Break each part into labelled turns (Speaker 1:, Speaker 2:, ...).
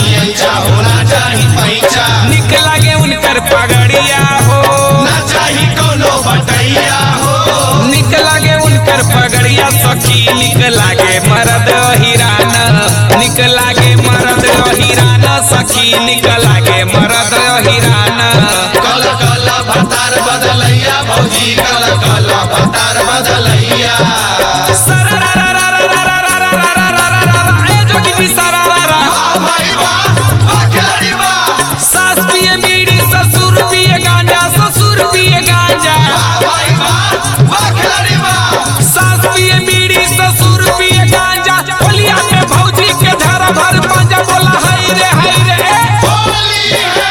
Speaker 1: चाही ऐचा होना चाही पैचा
Speaker 2: निक लागे उनकर पगड़िया हो
Speaker 1: ना चाही कोनो बटैया हो
Speaker 2: निक लागे उनकर पगड़िया सखी निक लागे मरद हिरान निक लागे मरद हिरान सखी निक लागे मरद हिरान
Speaker 1: कल कल भतार बदलैया भौजी कल कल भतार बदलैया
Speaker 2: ए जोगी जी सरारा
Speaker 1: वाह भाई वाह वाह खिलाड़ी वाह
Speaker 2: सास पिए बीड़ी ससुर पिए गांजा ससुर पिए गांजा
Speaker 1: वाह भाई वाह वाह खिलाड़ी वाह
Speaker 2: सास पिए बीड़ी ससुर पिए गांजा होलिया में भौजी के धरा भर पांजा बोला हाय रे हाय रे
Speaker 1: होली है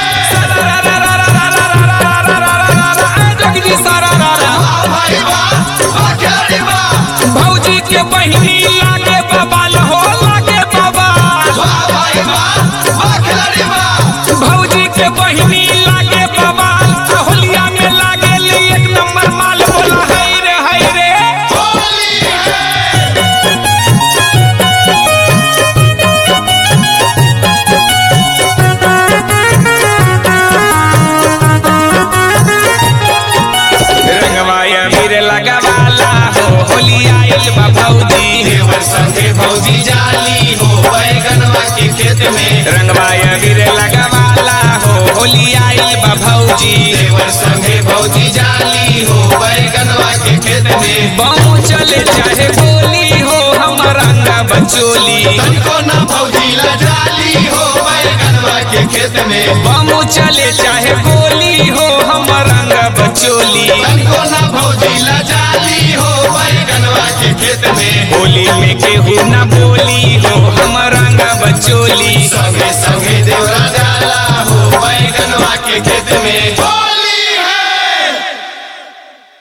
Speaker 2: ए जोगी जी सरारा
Speaker 1: वाह भाई वाह वाह खिलाड़ी वाह
Speaker 2: भौजी के बहिनी लागे बबाल हो लागे बबाल
Speaker 1: वाह भाई वाह वाह खिलाड़ी वाह
Speaker 2: भौजी के बहिनी लागे बबाल होलिया में लागे ली एक नंबर माल बोला हाय रे हाय रे
Speaker 1: होली है
Speaker 2: रंगवाया वीर लगवाला हो होली आइल बा भौजी
Speaker 1: देवर संगे भौजी जाली हो बैगनवा के खेत में
Speaker 2: रंगवाया वीर लगवाला हो होली आइल बा भौजी
Speaker 1: देवर संगे भौजी जाली हो बैगनवा के खेत में
Speaker 2: बाऊ चले चाहे बोली हो हम रंग बचोली
Speaker 1: तनको ना भौजी ला जाली हो बैगनवा के खेत में
Speaker 2: बामू चले चाहे बोली हो हम रंग बचोली
Speaker 1: तनको ना भौजी ला जाली हो बैगनवा के खेत में
Speaker 2: होली में केहू न बोली हो हम रंग बचोली
Speaker 1: संगे संगे देवरा जाला हो बैगनवा के खेत में